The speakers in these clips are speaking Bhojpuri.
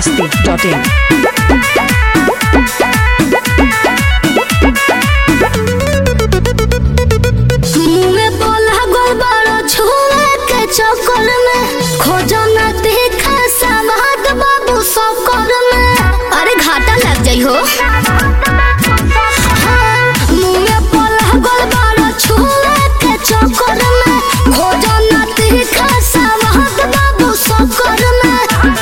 masti.in. मुँहे बोला गोलबारो छुए के चक्कर में खोजो न देखा समाद बाबू सकल में अरे घाटा लग जाइ हो हाँ, मुँहे बोला गोलबारो छुए के चक्कर में खोजो न देखा समाद बाबू सकल में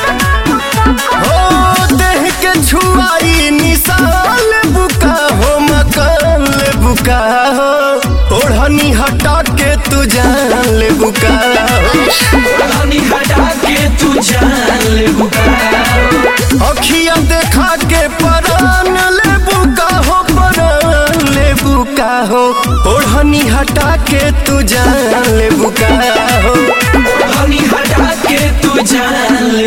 हो देह के छुआई निशाल बुका हो मकान ले बुका हो ओढ़नी हटा के तू जान ले बुका हो पानी हटा के तू जान ले अखिया देखा के परान ले बुका हो परान ले बुका हो ओढ़नी हटा के तू जान ले बुका हो पानी हटा के तू जान ले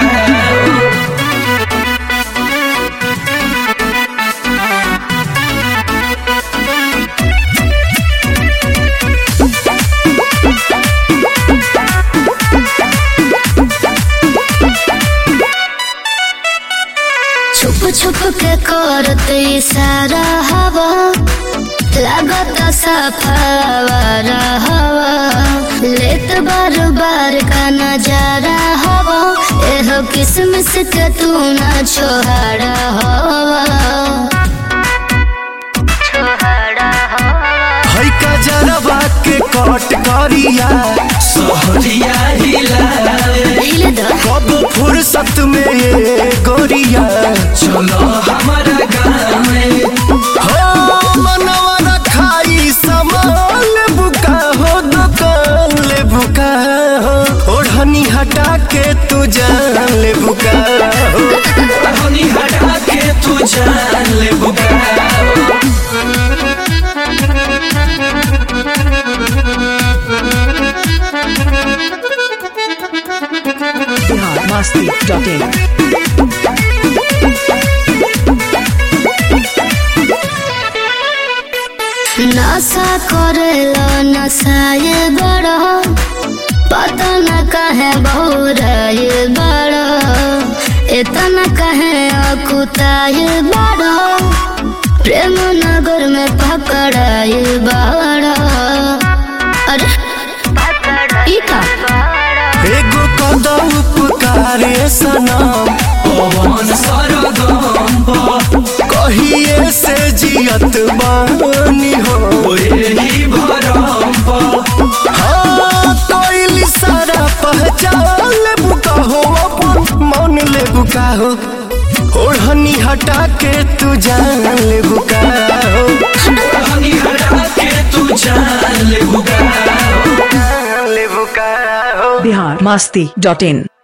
छुप छुप के करत इशारा हवा लागत सफावर हवा लेत बार बार का नजारा हवा एह किसमिस के तू ना छोहाड़ा हवा छोहाड़ा हवा है का जरबा के कट करिया सहरिया हिला हिले द कब फुर्सत में ये गोरिया चलो हमारा गाँव में हो मनवा रखाई सामान बुका हो दुकान ले बुका हो ओढ़नी हटा के तू जान ले बुका हो पानी हटा के तू जान ले Bihar masti.in. नशा करेलो नशाए बड़ो पता न कहे बहुराए बड़ो इतना कहे अकुताए बड़ो प्रेम नगर में पकड़ाए बड़ो अरे ई का एगो कदा उपकारे सनम पवन सरगम कहिए से जियत बानी हो यही भरम हाँ कोई सारा पहचान ले बुका हो अपन मन ले बुका हो ओढ़नी हटा के तू जान ले बुका हो पानी हटा के तू जान ले जान ले बुका हो Bihar masti.in.